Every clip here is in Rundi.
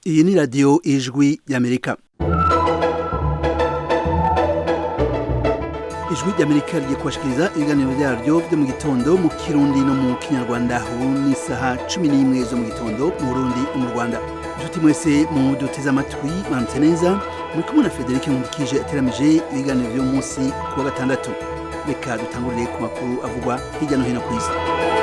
iyi ni radiyo ijwi y'amerika ijwi ry'amerika rigiye kubashikiriza ibiganiro byaryo byo mu gitondo mu kirundi no mu kinyarwanda ubu ni isaha cumi n'imwe zo mu gitondo mu burundi no mu rwanda inshuti mwese mu duteze amatwi mwamutse neza muri kumwe na frederic nkundikije ateramije ibiganiro by'uyu munsi ku wa gatandatu reka dutangurire ku makuru avugwa hirya no hino ku isi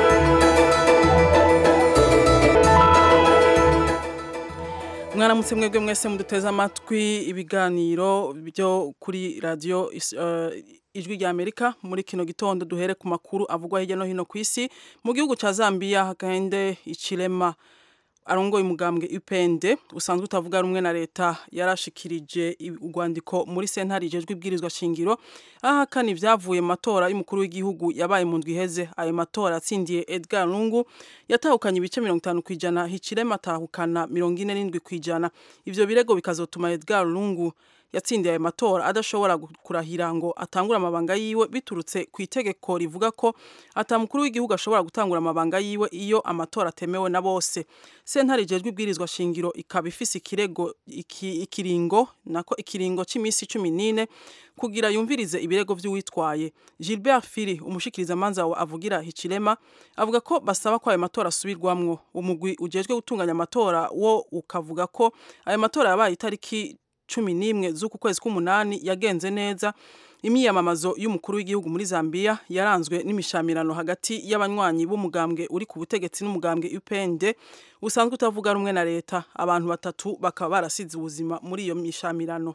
mwaramutse mwebwe mwese muduteze amatwi ibiganiro byo kuri radiyo ijwi rya amerika muri kino gitondo duhere ku makuru avugwa hirya no hino ku isi mu gihugu cya zambia hagende ikirema arongoye umugambwe UPND usanzwe utavuga rumwe na leta yarashikirije urwandiko muri sentare ijejwe ibwirizwa shingiro ahakana ibyavuye mu matora y'umukuru w'igihugu yabaye mu ndwi iheze ayo matora atsindiye Edgar Lungu yatahukanye ibice mirongo itanu ku ijana Hichilema atahukana mirongo ine n'indwi ku ijana ivyo birego bikazotuma Edgar Lungu yatsindiye ayo matora adashobora kurahira ngo atangure amabanga yiwe biturutse ku itegeko rivuga ko atamukuru w'igihugu ashobora gutangura amabanga yiwe iyo amatora atemewe na bose sentare ijejwe ibwirizwa shingiro ikaba ifise ikirego iki, ikiringo nako ikiringo c'imisi cumi n'ine kugira yumvirize ibirego vy'uwitwaye Gilbert Firi umushikiriza manza wa avugira Hichilema avuga ko basaba ko ayo matora asubirwamwo umugwi ujejwe gutunganya amatora wo ukavuga ko ayo matora yabaye itariki cumi n'imwe z'uku kwezi k'umunani yagenze neza imyiyamamazo y'umukuru w'igihugu muri Zambia yaranzwe n'imishamirano hagati y'abanywanyi b'umugambwe uri ku butegetsi n'umugambwe UPND usanzwe utavuga rumwe na leta abantu batatu bakaba barasize ubuzima muri iyo mishamirano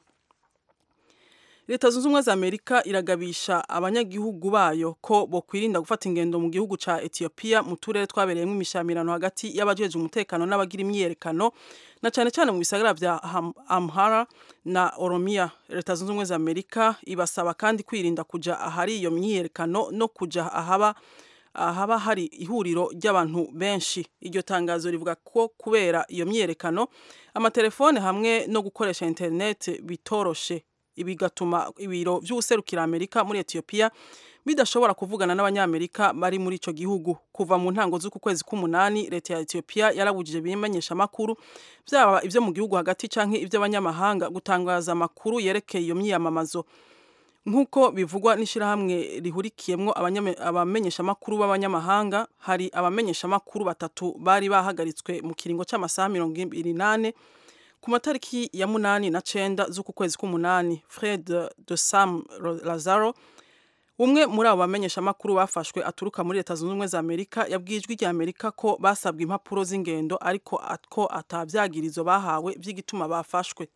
leta zunze ubumwe za amerika iragabisha abanyagihugu bayo ko bokwirinda gufata ingendo mu gihugu ca etiyopiya mu turere twabereyemo imishamirano hagati y'abajeje umutekano n'abagira imyiyerekano na cane cane mu bisagara vya amhara na oromiya leta zunze ubumwe za amerika ibasaba kandi kwirinda kuja ahari iyo myiyerekano no kuja ahaba ahaba hari ihuriro ry'abantu benshi iryo tangazo rivuga ko kubera iyo myiyerekano amatelefone hamwe no gukoresha internet bitoroshe bigatuma ibiro vy'userukira Amerika muri Ethiopia bidashobora kuvugana n'abanyamerika bari muri ico gihugu kuva mu ntango z'uku kwezi k'umunani leta ya Ethiopia yarabujije bimenyesha makuru byaba ivyo mu gihugu hagati canke ivy'abanyamahanga gutangaza amakuru yerekeye iyo myiyamamazo nk'uko bivugwa n'ishirahamwe rihurikiyemwo abamenyesha makuru b'abanyamahanga hari abamenyesha makuru batatu bari bahagaritswe mu kiringo c'amasaha mirongo ibiri nane ku matariki ya munani na cenda z'uku kwezi k'umunani fred de sam lazaro umwe muri abo bamenyeshamakuru bafashwe aturuka muri leta zunze ubumwe za amerika yabwiye ijwi rya amerika ko basabwe impapuro z'ingendo ariko ko atavyagirizo bahawe vy'igituma bafashwe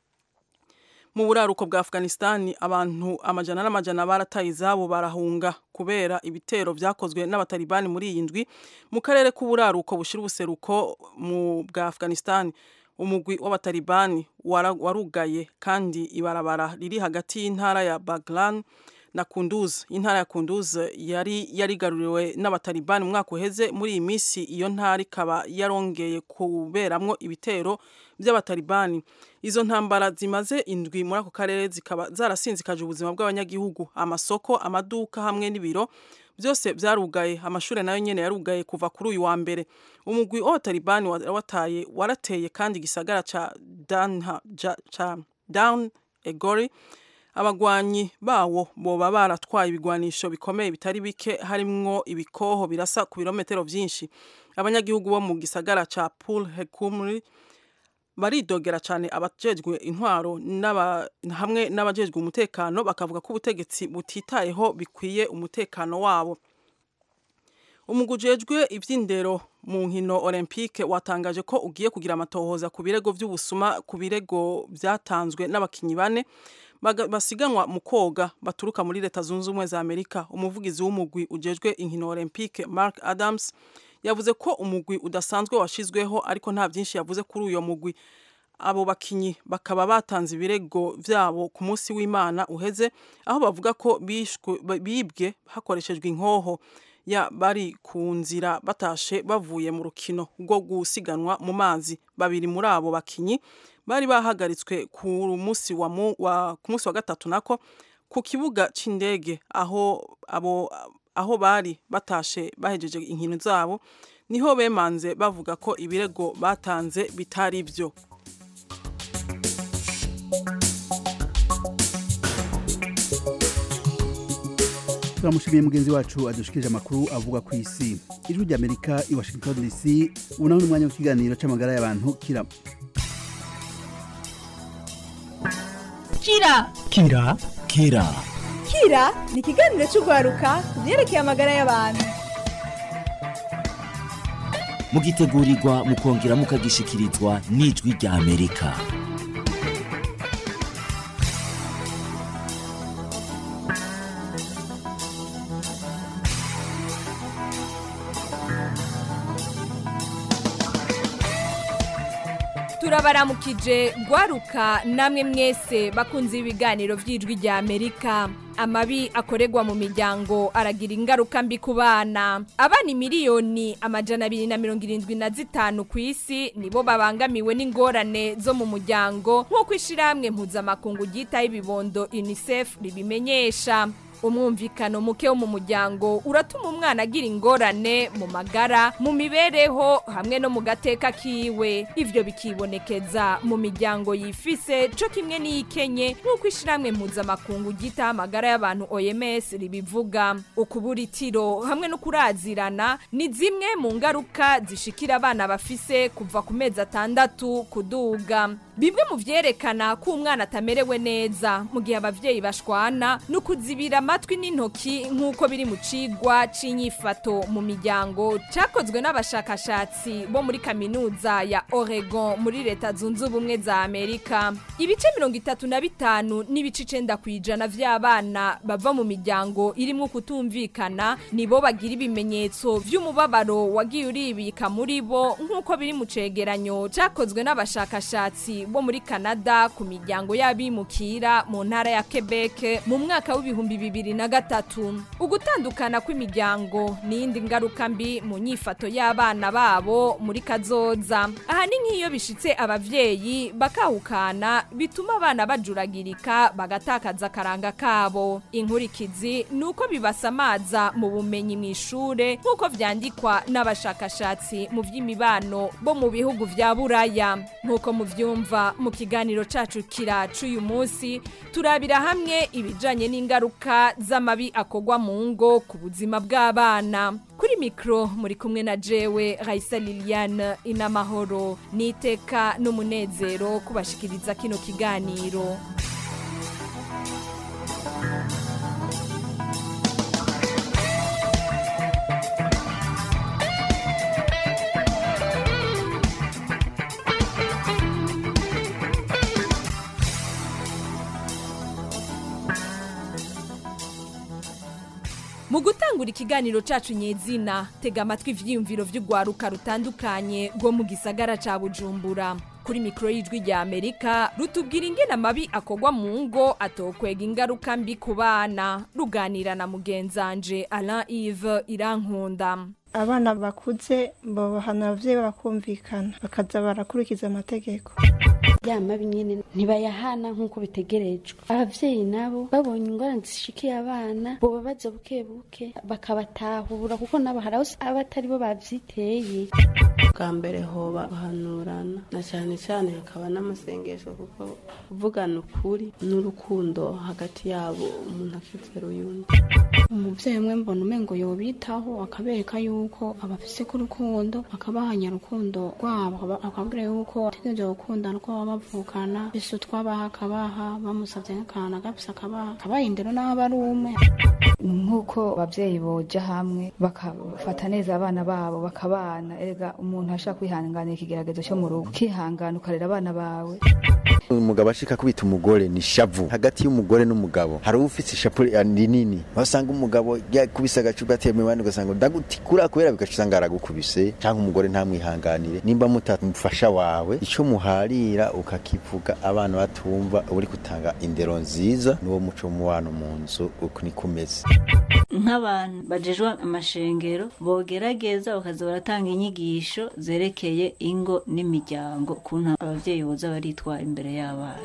mu buraruko bwa afghanistan abantu amajana n'amajana barataye izabo barahunga kubera ibitero vyakozwe n'abatalibani muri iyi ndwi mu karere k'uburaruko bushira ubuseruko mu bwa afghanistan umugwi w'abatalibani warugaye kandi ibarabara riri hagati y'intara ya Baglan na Kunduz intara ya Kunduz yari yarigaruriwe n'abatalibani umwaka uheze muri iyi misi iyo ntara ikaba yarongeye kuberamwo ibitero by'abatalibani izo ntambara zimaze indwi muri ako karere zikaba zarasinzikaje ubuzima bw'abanyagihugu amasoko amaduka hamwe n'ibiro byose byarugaye amashuri nayo nyene yarugaye kuva kuri uyu wa mbere umugwi w'abatalibani wataye warateye kandi igisagara ca Danha, ja, ca Down Egori abagwanyi bawo boba baratwaye ibigwanisho bikomeye bitari bike harimwo ibikoho birasa ku birometero vyinshi abanyagihugu bo mu gisagara ca Pul Hekumri baridogera cyane abajejwe intwaro hamwe n'abajejwe umutekano bakavuga ko ubutegetsi butitayeho bikwiye umutekano wabo umugwi ujejwe ivy'indero mu nkino olympique watangaje ko ugiye kugira amatohoza ku birego vy'ubusuma ku birego vyatanzwe n'abakinyi bane basiganwa mu koga baturuka muri leta zunze ubumwe za amerika umuvugizi w'umugwi ujejwe inkino olympique mark adams yavuze ko umugwi udasanzwe washizweho ariko nta byinshi yavuze kuri uyo mugwi abo bakinyi bakaba batanze ibirego vyabo ku munsi w'Imana uheze aho bavuga ko bibwe hakoreshejwe inkoho ya bari ku nzira batashe bavuye mu rukino rwo gusiganwa mu mazi babiri muri abo bakinyi bari bahagaritswe ku munsi wa, wa, ku munsi wa gatatu nako ku kibuga c'indege aho abo aho bari batashe bahejeje inkino zabo niho bemanze bavuga ko ibirego batanze bitari byo turamushimiye mugenzi wacu adushikirije amakuru avuga ku isi ijwi ry'amerika i washington dc ubu naho ni umwanya w'ikiganiro c'amagara y'abantu kira kira kira kira kira ni ikiganiro cy'urwaruka ku byerekeye amagara y'abantu mugitegurirwa mukongera mukagishikirizwa n'ijwi rya amerika turabaramukije rwaruka namwe mwese bakunze ibiganiro by'ijwi rya amerika amabi akorerwa mu miryango aragira ingaruka mbi ku bana abana miliyoni amajana abiri na mirongo irindwi na zitanu ku isi nibo babangamiwe n'ingorane zo mu muryango nk'uko ishyirahamwe mpuzamakungu ryitaho ibibondo unicef ribimenyesha umwumvikano muke wo mu muryango uratuma umwana agira ingorane mu magara mu mibereho hamwe no mu gateka kiwe ivyo bikibonekeza mu miryango yifise co kimwe n'iyikenye nk'uko ishiramwe mpuzamakungu ryitaho amagara y'abantu OMS ribivuga ukubura itiro hamwe no kurazirana ni zimwe mu ngaruka zishikira abana bafise kuva ku mezi atandatu kuduga bimwe mu vyerekana ko umwana atamerewe neza mu gihe abavyeyi bashwana no kuzibira amatwi n'intoki nk'uko biri mu cigwa c'inyifato mu miryango cakozwe n'abashakashatsi bo muri kaminuza ya Oregon muri leta zunze ubumwe za Amerika ibice mirongo itatu na bitanu n'ibice icenda kw'ijana vy'abana bava mu miryango irimwo kutumvikana nibo bagira ibimenyetso vy'umubabaro wagiye uribika muri bo nk'uko biri mu cegeranyo cakozwe n'abashakashatsi bo muri Canada ku miryango y'abimukira mu ntara ya Quebec mu mwaka w'ibihumbi bibiri na gatatu ugutandukana kw'imiryango n'iyindi ngaruka mbi mu nyifato y'abana babo muri kazoza aha ni nk'iyo bishitse abavyeyi bakahukana bituma abana bajuragirika bagatakaza akaranga kabo inkurikizi ni uko bibasamaza mu bumenyi mu ishure nk'uko vyandikwa n'abashakashatsi mu vy'imibano bo mu bihugu vya buraya nk'uko muvyumva mu kiganiro cacu kira c'uyu munsi turabira hamwe ibijanye n'ingaruka z'amabi akogwa mu ngo ku buzima bw'abana kuri mikro muri kumwe na jewe Raisa Liliane inamahoro niteka n'umunezero kubashikiriza kino kiganiro mu gutangura ikiganiro cacu nyezina tega amatwi ivyiyumviro vy'urwaruka rutandukanye rwo mu gisagara ca bujumbura kuri mikoro y'ijwi rya amerika rutubwira ingene amabi akogwa mu ngo atokwega ingaruka mbi ku bana ruganira na mugenzanje alain ive irankunda abana bakuze babahana abavyeyi bakumvikana bakaza barakurikiza amategeko ya mabi nyene ntibayahana nk'uko bitegerejwe abavyeyi nabo babonye ingorane zishikiye abana boba baza buke buke bakabatahura kuko nabo hari aho aba atari bo bavyiteye bwa mbere hoba guhanurana na cyane cyane hakaba n'amasengesho kuko kuvugana ukuri n'urukundo hagati yabo umuntu akizera uyundi umubyeyi umwe mbona umengo yobitaho akabereka yuko abafise ku rukundo akabahanya urukundo rwabo akabwira yuko ategereje gukundana uko baba bavukana mbese utwabaha akabaha bamusabye nk'akantu agafise akabaha akabaha indero n'aho aba ari umwe nk'uko ababyeyi boja hamwe bakafata neza abana babo bakabana erega umuntu ashaka kwihanganira ikigeragezo cyo mu rugo ukihangana ukarera abana bawe umugabo ashika kubita umugore ni shavu hagati y'umugore n'umugabo hari ufite ishapu rinini wasanga umugabo yakubise agacupa atemewe abandi ugasanga ndagutikura kubera bigaca usanga aragukubise cyangwa umugore ntamwihanganire nimba mutamufasha wawe icyo muharira ukakivuga abana batumva uri gutanga indero nziza n'uwo muco mubano mu nzu uko niko umeze nk'abantu bajejwe amashengero bogerageza bakaza baratanga inyigisho zerekeye ingo n'imiryango ukuntu abavyeyi boza baritwara imbere y'abana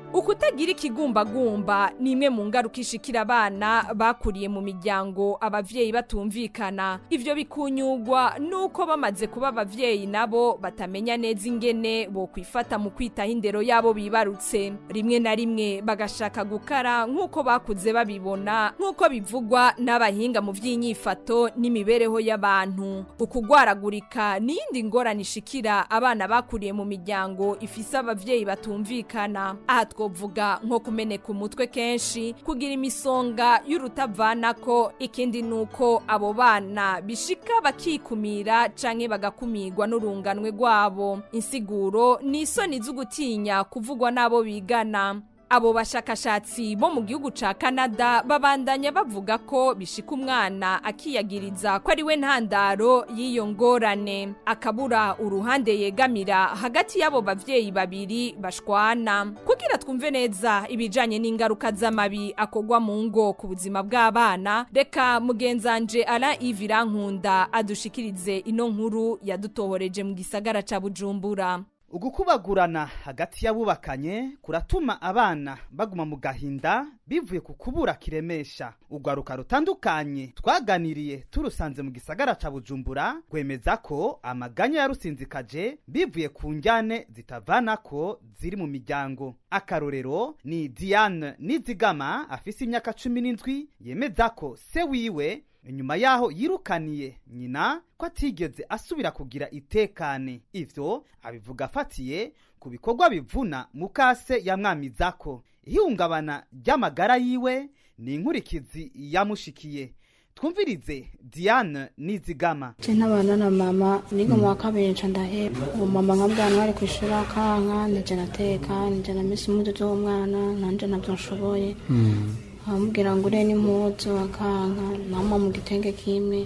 ukutagira ikigumbagumba ni imwe mu ngaruka ishikira abana bakuriye mu miryango abavyeyi batumvikana ivyo bikunyugwa nuko bamaze kuba abavyeyi nabo batamenya neza ingene bo kwifata mu kwitaho indero yabo bibarutse rimwe na rimwe bagashaka gukara nk'uko bakuze babibona nk'uko bivugwa n'abahinga mu vy'inyifato n'imibereho y'abantu ukugwaragurika n'iyindi ngorane ishikira abana bakuriye mu miryango ifise abavyeyi batumvikana aha twovuga nko kumeneka umutwe kenshi kugira imisonga y'urutavanako ikindi nuko abo bana bishika bakikumira canke bagakumirwa n'urunganwe rwabo insiguro ni isoni z'ugutinya kuvugwa n'abo bigana abo bashakashatsi bo mu gihugu ca Canada babandanya bavuga ko bishika umwana akiyagiriza ko ari we ntandaro y'iyo ngorane akabura uruhande yegamira hagati y'abo bavyeyi babiri bashwana kugira twumve neza ibijanye n'ingaruka z'amabi akogwa mu ngo ku buzima bw'abana reka mugenzanje Alain Yves Irankunda adushikirize ino nkuru yadutohoreje mu gisagara ca Bujumbura ugukubagurana hagati y'abubakanye kuratuma abana baguma mu gahinda bivuye ku kubura kiremesha urwaruka rutandukanye twaganiriye turusanze mu gisagara ca bujumbura rwemeza ko amaganya yarusinzikaje bivuye ku njyane zitavanako ziri mu miryango akarorero ni diane nizigama afise imyaka cumi n'indwi yemeza ko se wiwe inyuma yaho yirukaniye nyina ko atigeze asubira kugira itekane ivyo abivuga afatiye ku bikorwa bivuna mukase yamwamizako ihungabana ry'amagara yiwe ni inkurikizi yamushikiye twumvirize diane nizigama je ntabana na mama niga mu wa kabiri nca ndaheba uwo mama nkabwana bari kwishuri akanka nije nateka nije namisi impuzu z'umwana nanje navyo nshoboye amubwira ngo ure n'impuzu akanka mama mu gitenge kimwe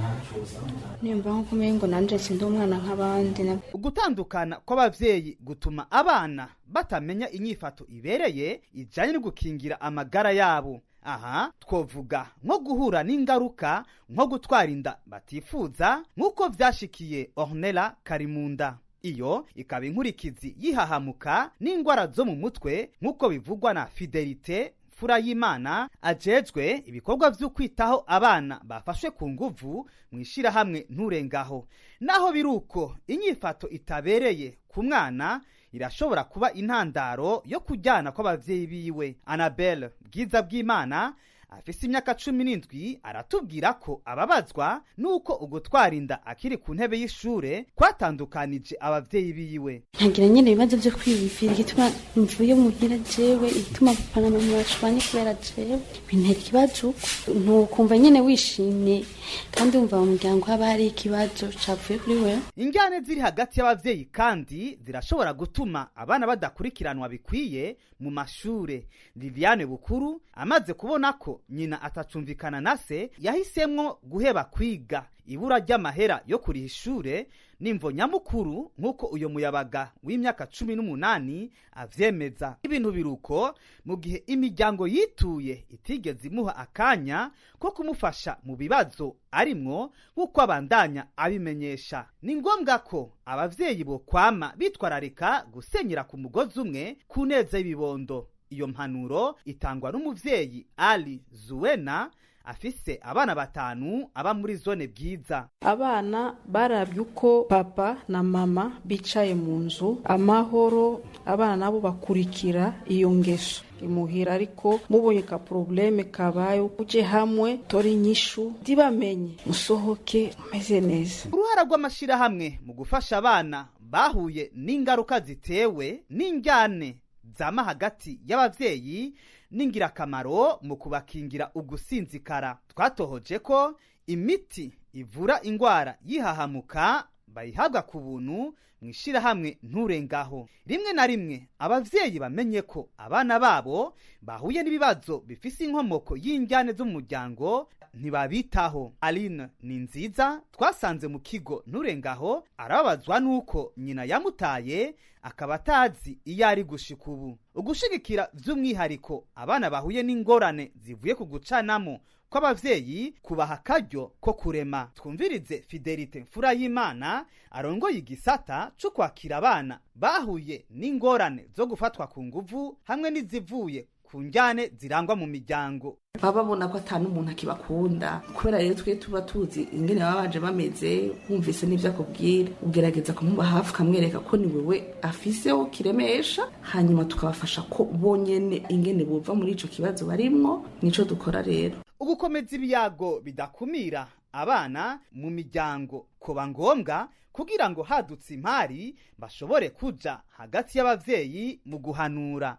nimba nko kumenya ngo nanje sindi umwana nk'abandi ugutandukana kw'abavyeyi gutuma abana batamenya inyifato ibereye ijanye no gukingira amagara yabo aha twovuga nko guhura n'ingaruka nko gutwara inda batifuza nk'uko vyashikiye ornela karimunda iyo ikaba inkurikizi yihahamuka n'ingwara zo mu mutwe nk'uko bivugwa na fidelite fura y'imana ajejwe ibikorwa vyo kwitaho abana bafashwe ku nguvu mu ishirahamwe nturengaho naho biruko inyifato itabereye ku mwana irashobora kuba intandaro yo kujyana kw'abavyeyi biwe anabel bwiza bw'imana afise imyaka cumi n'indwi aratubwira ko ababazwa n'uko ugutwara inda akiri ku ntebe y'ishure kwatandukanije abavyeyi biwe nkagira nyine ibibazo byo kwiyumvira igituma mvuye muhira jewe igituma papa na mama bashwanye kubera jewe bintera ikibazo ntukumva nyine wishimye kandi wumva mu muryango haba hari ikibazo cavuye kuri wewe injyane ziri hagati y'abavyeyi kandi zirashobora gutuma abana badakurikiranwa bikwiye mu mashure liliane bukuru amaze kubona ko nyina atacumvikana na se yahisemwo guheba kwiga ibura ry'amahera yo kuriha ishure nimvo nyamukuru nk'uko uyo muyabaga w'imyaka cumi n'umunani avyemeza ibintu biruko mu gihe imiryango yituye itigeze imuha akanya ko kumufasha mu bibazo arimwo nk'uko abandanya abimenyesha ni ngombwa ko abavyeyi bo kwama bitwararika gusenyera ku mugozi umwe ku neza y'ibibondo iyo mpanuro itangwa n'umuvyeyi ali zuwena afise abana batanu aba muri zone bwiza abana barabye uko papa na mama bicaye mu nzu amahoro abana nabo bakurikira iyo ngeso imuhira ariko mubonye ka probleme kabaye uje hamwe tori inyishu ntibamenye musohoke umeze neza uruhara rw'amashirahamwe mu gufasha abana bahuye n'ingaruka zitewe n'injyane zama hagati y'abavyeyi n'ingirakamaro mu kubakingira ugusinzikara twatohoje ko imiti ivura ingwara yihahamuka bayihabwa ku buntu mu ishirahamwe nturengaho rimwe na rimwe abavyeyi bamenye ko abana babo bahuye n'ibibazo bifise inkomoko y'injyane z'umuryango ntibabitaho aline ni nziza twasanze mu kigo nturengaho arababazwa n'uko nyina yamutaye akaba atazi iyo ari gushika ubu ugushigikira by'umwihariko abana bahuye n'ingorane zivuye ku gucanamo kw'abavyeyi kubaha akaryo ko kurema twumvirize fidelite mfura y'imana arongoye igisata co kwakira abana bahuye n'ingorane zo gufatwa ku nguvu hamwe n'izivuye ku njyane zirangwa mu miryango baba babona ko atanu umuntu akibakunda kubera rero twe tuba tuzi ingene baba baje bameze wumvise n'ivyo akubwira ugerageza kumuba hafi ukamwereka ko ni wewe afiseho kiremesha hanyuma tukabafasha ko bonyene ingene bova muri ico kibazo barimwo nico dukora rero ugukomeza ibiyago bidakumira abana mu miryango kuba ngombwa kugira ngo hadutse impari bashobore kuja hagati y'abavyeyi mu guhanura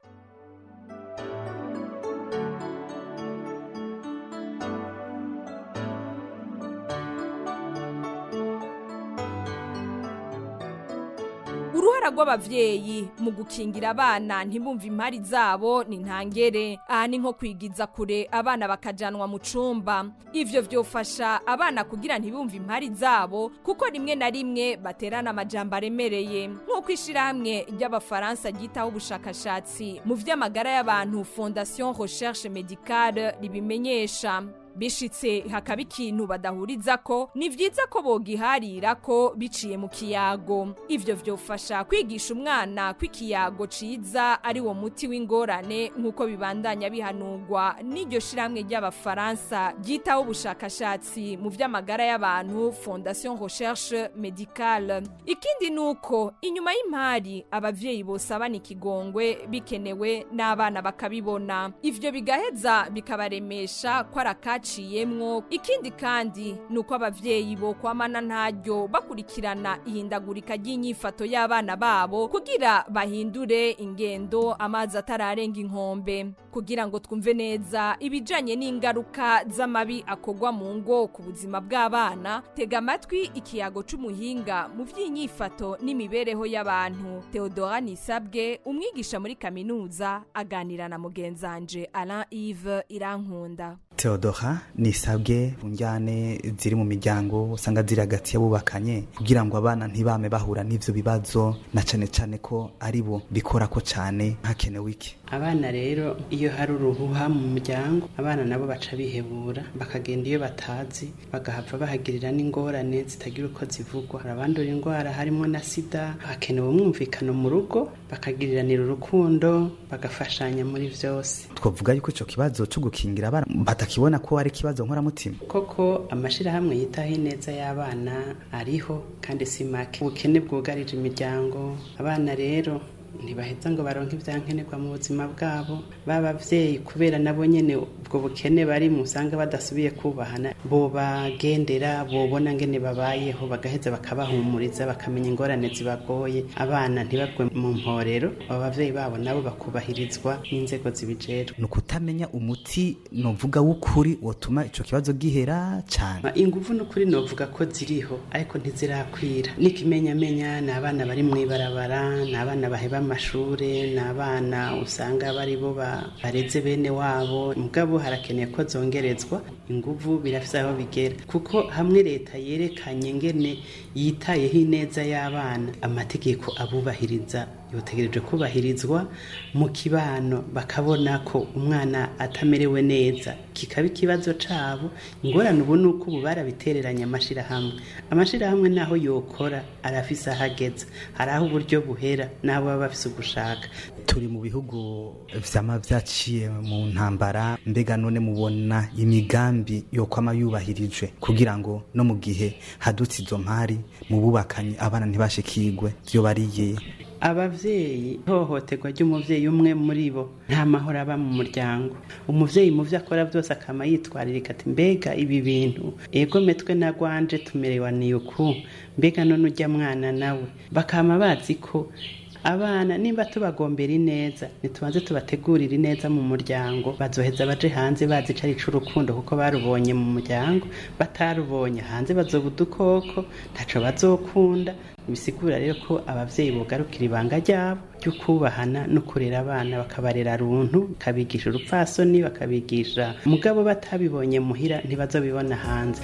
uruhara rw'abavyeyi mu gukingira abana ntibumve impari zabo ni ntangere aha ni nko kwigiza kure abana bakajanwa mu cumba ivyo vyofasha abana kugira ntibumve impari zabo kuko rimwe na rimwe baterana amajambo aremereye nk'uko ishirahamwe ry'abafaransa ryitaho ubushakashatsi mu vy'amagara y'abantu fondation recherche medicale ribimenyesha bishitse hakaba ikintu badahuriza ko ni vyiza ko bogiharira ko biciye mu kiyago ivyo vyofasha kwigisha umwana ko ikiyago ciza ari wo muti w'ingorane nk'uko bibandanya bihanurwa n'iryo shirahamwe ry'abafaransa ryitaho ubushakashatsi mu vy'amagara y'abantu fondation recherche medicale ikindi ni uko inyuma y'impari abavyeyi bosabana ikigongwe bikenewe n'abana bakabibona ivyo bigaheza bikabaremesha ko ari akaci baciyemwo ikindi kandi ni uko abavyeyi bo kwamana ntaryo bakurikirana ihindagurika ry'inyifato y'abana babo kugira bahindure ingendo amazi atararenga inkombe kugira ngo twumve neza ibijanye n'ingaruka z'amabi akorwa mu ngo ku buzima bw'abana tega amatwi ikiyago c'umuhinga mu vy'inyifato n'imibereho y'abantu Theodora Nisabwe umwigisha muri kaminuza aganira na mugenzanje Alain Yves Irankunda Theodora nisabwe unjyane ziri mu miryango usanga ziri hagati y'abubakanye kugira ngo abana ntibame bahura n'ivyo bibazo na cane cane ko ari bo bikora ko cane hakenewe iki abana rero iyo hari uruhuha mu muryango abana nabo baca bihebura bakagenda iyo batazi bagahava bahagirira n'ingorane zitagira uko zivugwa hari abandura indwara harimo na sida hakenewe umwumvikano mu rugo bakagiriranira urukundo bagafashanya muri vyose twavuga yuko ico kibazo cyo gukingira abana batakibona ko ari ikibazo nkoramutima koko amashirahamwe yitaho ineza y'abana ariho kandi si make ubukene bwugarije imiryango abana rero ntibaheza ngo baronke ibyankenerwa mu buzima bwabo b'abavyeyi kubera nabo nyene ubwo bukene bari musanga badasubiye kubahana bobagendera bobona ngene babayeho bagaheza bakabahumuriza bakamenya ingorane zibagoye abana ntibagwe mu mporero abo bavyeyi babo nabo bakubahirizwa n'inzego zibijejwe ni ukutamenya umuti novuga w'ukuri wotuma ico kibazo gihera cane inguvu n'ukuri novuga ko ziriho ariko ntizirakwira n'ikimenyamenya ni abana bari mw'ibarabara ni abana baheba amashure ni abana usanga bari bo bareze bene wabo mugabo harakeneye ko zongerezwa inguvu birafise aho bigera kuko hamwe leta yerekanye ngene yitayeho ineza y'abana amategeko abubahiriza yotegereje kubahirizwa mu kibano bakabona ko umwana atamerewe neza kikaba ikibazo cabo ingorane ubu ni uko ubu barabitereranye amashirahamwe amashirahamwe naho yokora arafise aho ageza hari aho uburyo buhera n'abo baba bafise ugushaka turi mu bihugu vyama vyaciye mu ntambara mbega none mubona imigambi yokwama yubahirijwe kugira ngo no mu gihe hadutse izo mpari mu bubakanye abana ntibashikirwe vyo bariye abavyeyi ihohoterwa ry'umuvyeyi umwe muri bo nta mahoro aba mu muryango umuvyeyi mu vyo akora vyose akama yitwaririka ati mbega ibi bintu ego metwe na gwanje tumerewaniye uku mbega none urya mwana nawe bakama bazi ko abana nimba tubagombera ineza ntitubanze tubategurira ineza mu muryango bazoheza baje hanze bazi ico ari c'urukundo kuko barubonye mu muryango batarubonye hanze bazoba udukoko ntaco bazokunda bisigura rero ko abavyeyi bogarukira ibanga ryabo ryo kubahana no kurera abana bakabarera runtu bakabigisha urupfasoni bakabigisha mugabo batabibonye muhira ntibazobibona hanze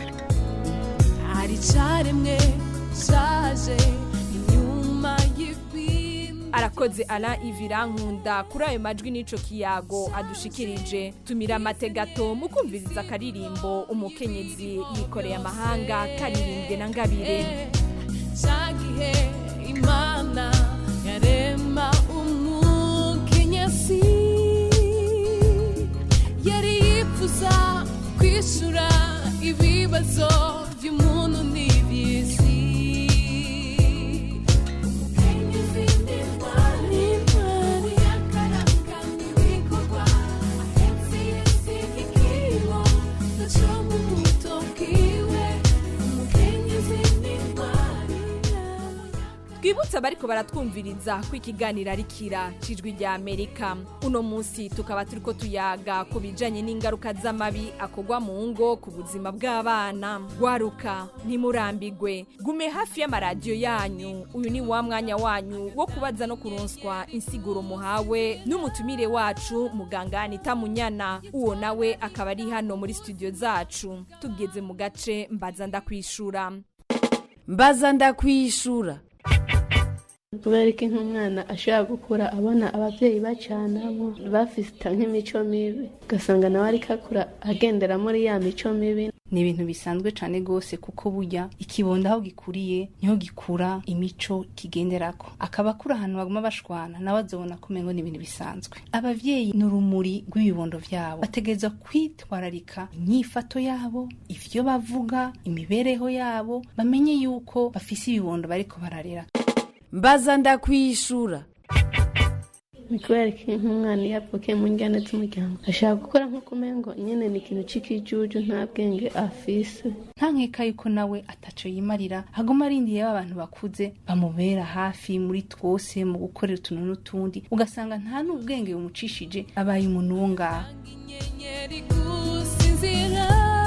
hari caremwe caje inyuma arakoze ara ivirankunda kuri ayo majwi n'ico kiyago adushikirije tumira amate gato mu kumviriza akaririmbo umukenyezi yikoreye amahanga karirimbwe na ngabire cyagihe imana yarema umukenyezi yari yifuza kwishura ibibazo by'umuntu n'iby'isi umukenyezi ni intwari intwari yakaranga n'ibikorwa ahetse yesi ikibo gaco mu buto bwiwe umukenyezi ni intwari twibutse abariko baratwumviriza ko ikiganiro ari kira cijwi rya amerika uno munsi tukaba turiko tuyaga ku bijanye n'ingaruka z'amabi akorwa mu ngo ku buzima bw'abana gwaruka ntimurambigwe gume hafi y'amaradiyo yanyu uyu ni wa mwanya wanyu wo kubaza no kuronswa insiguro muhawe n'umutumire wacu muganga anita munyana uwo nawe akaba ari hano muri studio zacu tugeze mu gace mbaza ndakwishura mbaza ndakwishura kubera ko nk'umwana ashobora gukura abona ababyeyi bacanamo bafite nk'imico mibi ugasanga nawe ariko akura agendera muri ya mico mibi ni ibintu bisanzwe cyane rwose kuko burya ikibondo aho gikuriye niho gikura imico kigenderako akaba akura ahantu baguma bashwana nawe azobona ko umengo ni ibintu bisanzwe abavyeyi ni urumuri rw'ibibondo vyabo bategerezwa kwitwararika inyifato yabo ivyo bavuga imibereho yabo bamenye yuko bafise ibibondo bariko bararera mbaza ndakwishura ni kubera ko nk'umwana iyo avukiye mu njyana z'umuryango ashaka gukora nk'uko umengo nyine ni ikintu c'ikijuju nta bwenge afise nta nkeka yuko nawe ataco yimarira haguma arindiye abantu bakuze bamubera hafi muri twose mu gukorera utuntu n'utundi ugasanga nta n'ubwenge bumucishije abaye umuntu wo ngaho inyenyeri gusinzira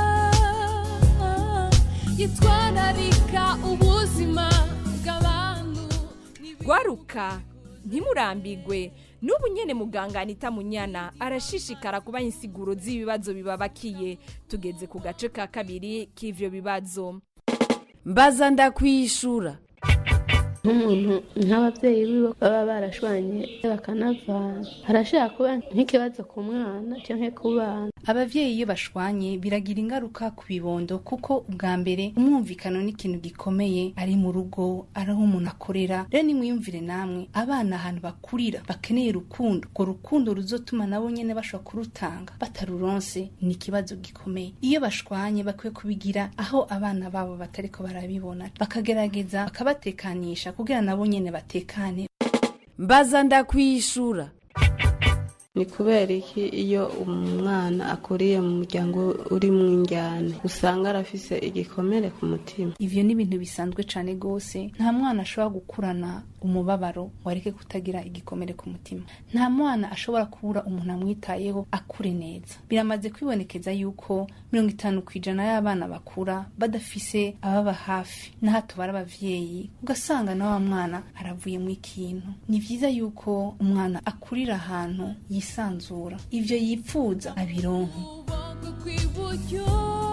yitwararika ubuzima bw'abantu gwaruka ntimurambigwe n'ubu nyene muganga anita munyana arashishikara kubaha insiguro z'ibibazo bibabakiye tugeze ku gace ka kabiri k'ivyo bibazo mbaza ndakwishura nk'umuntu nk'ababyeyi biwe baba barashwanye bakanavana harashobora kuba nk'ikibazo ku mwana cyangwa ku bana abavyeyi iyo bashwanye biragira ingaruka ku bibondo kuko ubwa mbere umwumvikano ni ikintu gikomeye ari mu rugo ari aho umuntu akorera rero nimwiyumvire namwe abana ahantu bakurira bakeneye urukundo urwo rukundo ruzotuma nabo nyene bashobora kurutanga bataruronse ni ikibazo gikomeye iyo bashwanye bakwiye kubigira aho abana babo batariko barabibona bakagerageza bakabatekanisha kugira nabo nyene batekane mbaza ndakwishura ni kubera iki iyo umwana akuriye mu muryango uri mu njyane usanga arafise igikomere ku mutima ivyo ni ibintu bisanzwe cane gose nta mwana ashobora gukurana umubabaro wareke kutagira igikomere ku mutima nta mwana ashobora kubura umuntu amwitayeho akure neza biramaze kwibonekeza yuko mirongo itanu ku ijana y'abana bakura badafise ababa hafi n'aho tubara abavyeyi ugasanga na wa mwana aravuyemo ikintu ni vyiza yuko umwana akurira ahantu yisanzura ivyo yipfuza abironke kw'iburyo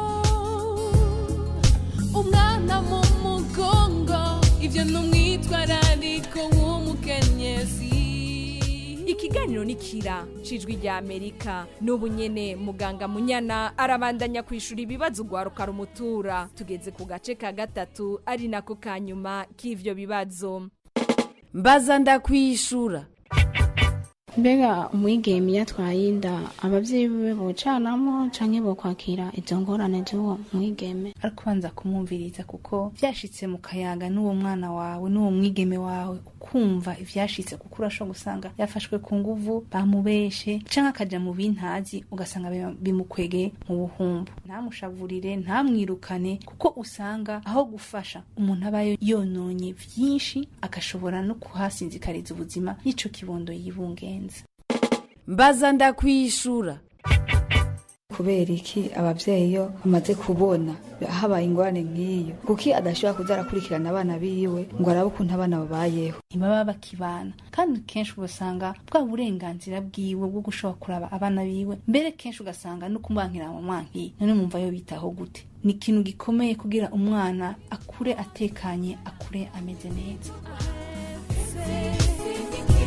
umwana mu mugongo ibyo ni umwitwarariko w'umukenyezi ikiganiro ni kira cijwi rya amerika n'ubu nyene muganga munyana arabandanya kwishura ibibazo ugwaruka rumutura tugeze ku gace ka gatatu ari nako ka nyuma k'ivyo bibazo mbaza ndakwishura mbega umwigeme iyo atwaye inda ababyeyi be bocanamo canke bokwakira izo ngorane z'uwo mwigeme ariko ubanza kumwumviriza kuko vyashitse mu kayaga n'uwo mwana wawe n'uwo mwigeme wawe ukumva ivyashitse kuko urashobora gusanga yafashwe ku nguvu bamubeshe canke akaja mu bintazi ugasanga bim- bimukwegeye mu buhumbu ntamushavurire ntamwirukane kuko usanga aho gufasha umuntu aba yononye vyinshi agashobora no kuhasinzikariza ubuzima n'ico kibondo yibungenza mbaza ndakwishura kubera iki abavyeyi iyo bamaze kubona habaye ingorane nk'iyo kuki adashobora kuza arakurikirana abana biwe ngo arabe ukuntu abana babayeho ntibaba bakibana kandi kenshi ugasanga bwa burenganzira bwiwe bwo gushobora kuraba abana biwe mbere kenshi ugasanga no kumwankira mu mwankiye none mumva yo bitaho gute ni ikintu gikomeye kugira umwana akure atekanye akure ameze neza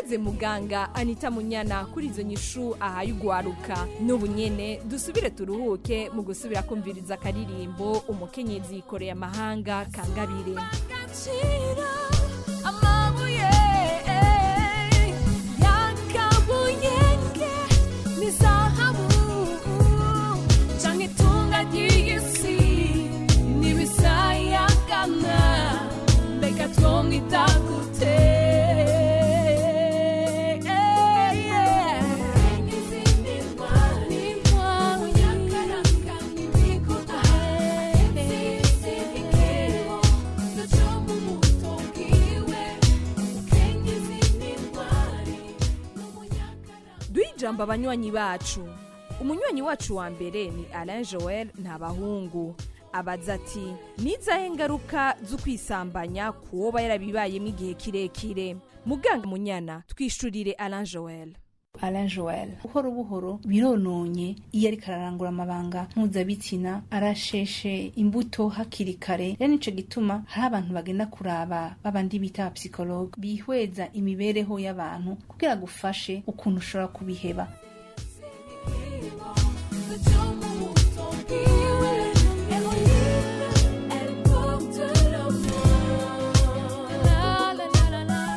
arakoze muganga anita munyana kuri izo nyishu ahaye ugwaruka n'ubu nyene dusubire turuhuke mu gusubira kumviriza akaririmbo umukenyezi yikoreye amahanga kangabire agaciro amabuye yakabuyenge ni zahabu canke itunga ry'isi n'ibisayagana mbega twomwita gute Izindi ntwari, munyakaranga n'ibikuta, zizibikemo, ndacoma umuto bwiwe, mukenyezi n'intwari, duhe ijambo abanywanyi bacu umunywanyi wacu wa mbere ni alain joel ntabahungu abaza ati nizahe ngaruka zo kwisambanya ku woba yarabibayemo igihe kirekire muganga munyana twishurire alain joel Alain Joel buhoro buhoro birononye iyo ariko ararangura amabanga mpuzabitsina arasheshe imbuto hakiri kare rero nico gituma hari abantu bagenda kuraba babandi bita abapsikologe bihweza imibereho y'abantu kugira gufashe ukuntu ushobora kubiheba ndacoma umuto bwiwe, Eroline, elle porte le mot. La, la, la, la, la.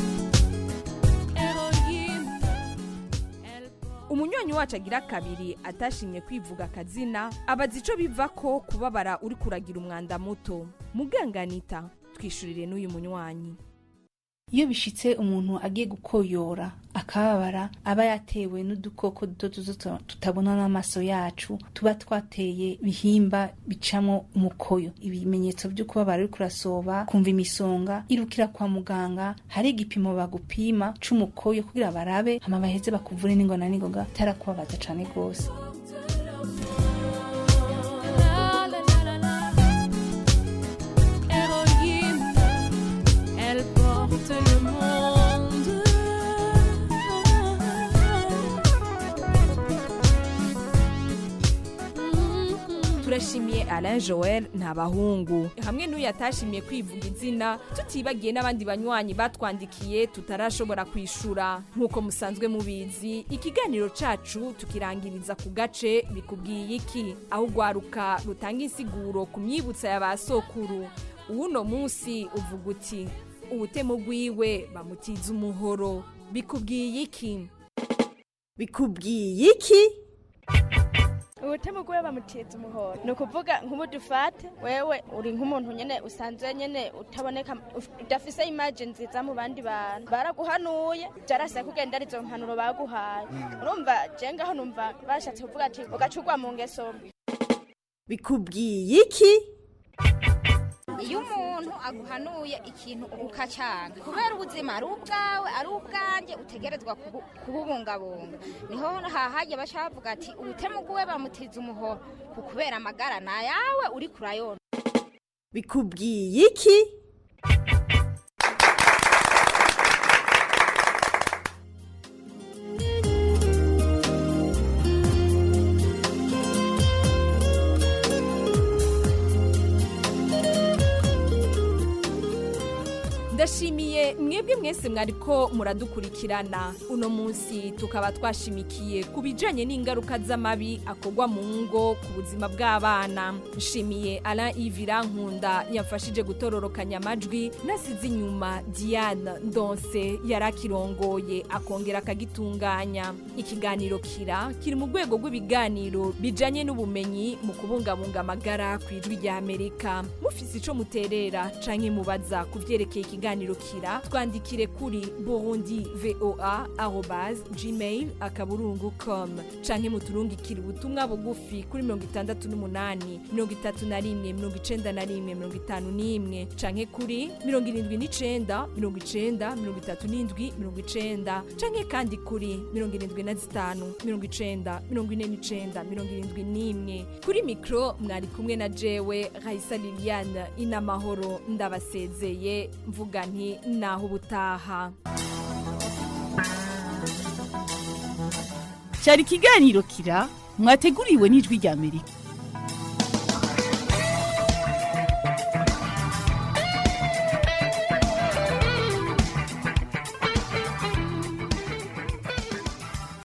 Eroline, umunywanyi wacu agira kabiri atashimye kwivuga akazina abaza ico biva ko kubabara uri kuragira umwanda muto muganganita twishurire n'uyu munywanyi iyo bishitse umuntu agiye gukoyora akababara aba yatewe n'udukoko duto duto tutabona n'amaso yacu tuba twateye bihimba bicamo umukoyo ibimenyetso byo kubabara uri kurasoba kumva imisonga irukira kwa muganga hari igipimo bagupima c'umukoyo kugira barabe hama baheze bakuvure n'ingona n'ingoga tarakubabaza cane rwose la, la, la, la, la. Héroïne, elle porte le monde. turashimiye alain joel ntabahungu hamwe n'uyu atashimiye kwivuga izina tutibagiye n'abandi banywanyi batwandikiye tutarashobora kwishura nk'uko musanzwe mubizi ikiganiro cacu tukirangiriza ku gace bikubwiye iki aho ugwaruka rutanga insiguro ku myibutsa ya ba sokuru uwuno munsi uvuga uti ubutemu bwiwe bamutiza umuhoro bikubwiye iki bikubwiye iki ubutemu bwe bamuteza umuhoro ni ukuvuga nk'ubu dufate wewe uri nk'umuntu nyine usanzwe nyine utaboneka uf- udafise imaje nziza mu bandi bantu baraguhanuye byarase kugenda arizo mpanuro baguhaye urumva je ngaho numva bashatse kuvuga ati ugacurwa mu ngeso mbi bikubwiye iki iyo umuntu aguhanuye ikintu ukacyanga kubera ubuzima ari ubwawe ari ubwanjye utegerezwa kubu- kububungabunga niho hahajya baca bavuga ati ubutemu bw'uwe bamutiza umuhoro ku kubera amagara ni ayawe uri kurayona bikubwiye iki ndashimiye mwebwe mwese mwariko muradukurikirana uno munsi tukaba twashimikiye ku bijanye n'ingaruka z'amabi akorwa mu ngo ku buzima bw'abana nshimiye alain ivira nkunda yamfashije gutororokanya amajwi nasize inyuma diane ndonse yari akirongoye akongera akagitunganya ikiganiro kira kiri mu rwego rw'ibiganiro bijanye n'ubumenyi mu kubungabunga amagara ku ijwi rya amerika mufise ico muterera canke mubaza ku vyerekeye ikiganiro kira twandikire kuri burundi voa arobas gmail akaburungu com canke muturungikire ubutumwa bugufi kuri mirongo itandatu n'umunani mirongo itatu na rimwe mirongo icenda na rimwe mirongo itanu n'imwe canke kuri mirongo irindwi n'icenda mirongo icenda mirongo itatu n'indwi mirongo icenda canke kandi kuri mirongo irindwi na zitanu mirongo icenda mirongo ine n'icenda mirongo irindwi n'imwe kuri mikro mwari kumwe na jewe raisa liliane inamahoro ndabasezeye mvuga nti naho ubutaha cyari ikiganiro kira mwateguriwe n'ijwi rya amerika